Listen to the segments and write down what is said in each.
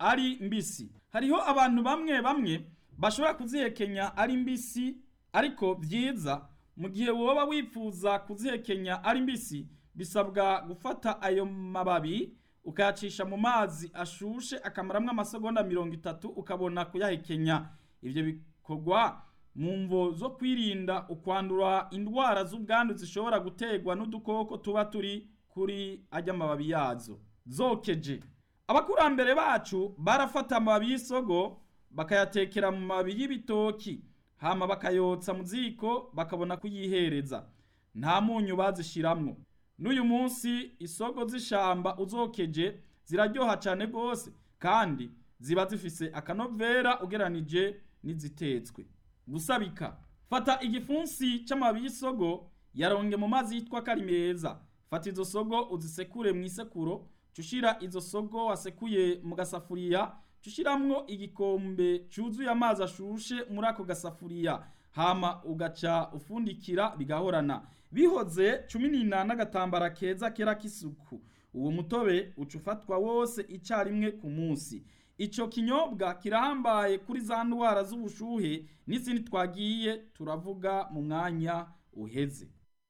ari mbisi hariho abantu bamwe bamwe bashobora kuzihekenya ari mbisi ariko byiza mu gihe woba wifuza kuzihekenya ari mbisi bisabwa gufata ayo mababi ukayacisha mu mazi ashushe akamaramwo amasegonda mirongo itatu ukabona kuyahekenya ivyo bikorwa mu mvo zo kwirinda ukwandura indwara z'ubwandu zishobora guterwa n'udukoko tuba turi kuri ajya amababi yazo zokeje abakurambere bacu barafata amababi y'isogo bakayatekera mu mababi y'ibitoki hama bakayotsa mu ziko bakabona kuyihereza nta munyu bazishiramwo n'uyu munsi isogo z'ishamba uzokeje ziraryoha cyane rwose kandi ziba zifise akanovera ugeranije n'izitetswe gusabika fata igifunsi c'amababi y'isogo yaronge mu mazi yitwa ko ari meza fata izo sogo uzisekure mu isekuro cushira izo sogo wasekuye mu gasafuriya cushiramwo igikombe cuzuye amazi ashushe muri ako gasafuriya hama ugaca ufundikira bigahorana bihoze cumi n'inani n'agatambara keza kera k'isuku uwo mutobe uca ufatwa wose icarimwe ku munsi ico kinyobwa kirahambaye kuri za ndwara z'ubushuhe n'izindi twagiye turavuga mu mwanya uheze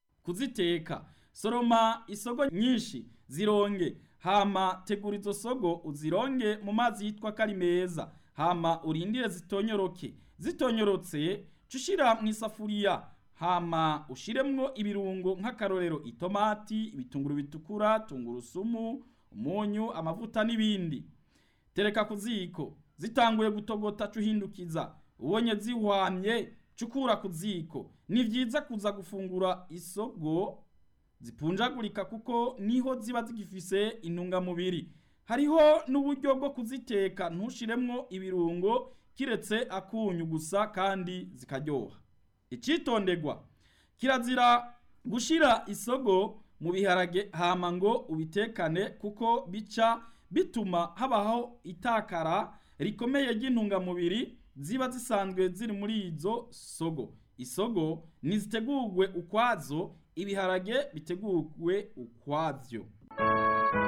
kuziteka soroma isogo nyinshi zironge hama tegura izo sogo uzironge mu mazi yitwa ko ari meza hama urindire zitonyoroke zitonyorotse cushira mu isafuriya hama ushiremwo ibirungo nk'akarorero itomati ibitunguru bitukura tungurusumu umunyu amavuta n'ibindi tereka ku ziko zitanguye gutogota cuhindukiza ubonye zihwamye cukura ku ziko ni vyiza kuza gufungura isogo zipunjagurika kuko niho ziba zigifise intungamubiri hariho n'uburyo bwo kuziteka ntushiremwo ibirungo kiretse akunyu gusa kandi zikaryoha icitondegwa kirazira gushira isogo mu biharage hama ngo ubitekane kuko bica bituma habaho itakara rikomeye ry'intungamubiri ziba zisanzwe ziri muri izo sogo isogo nizitegurwe ukwazo ibiharage bitegurwe ukwavyo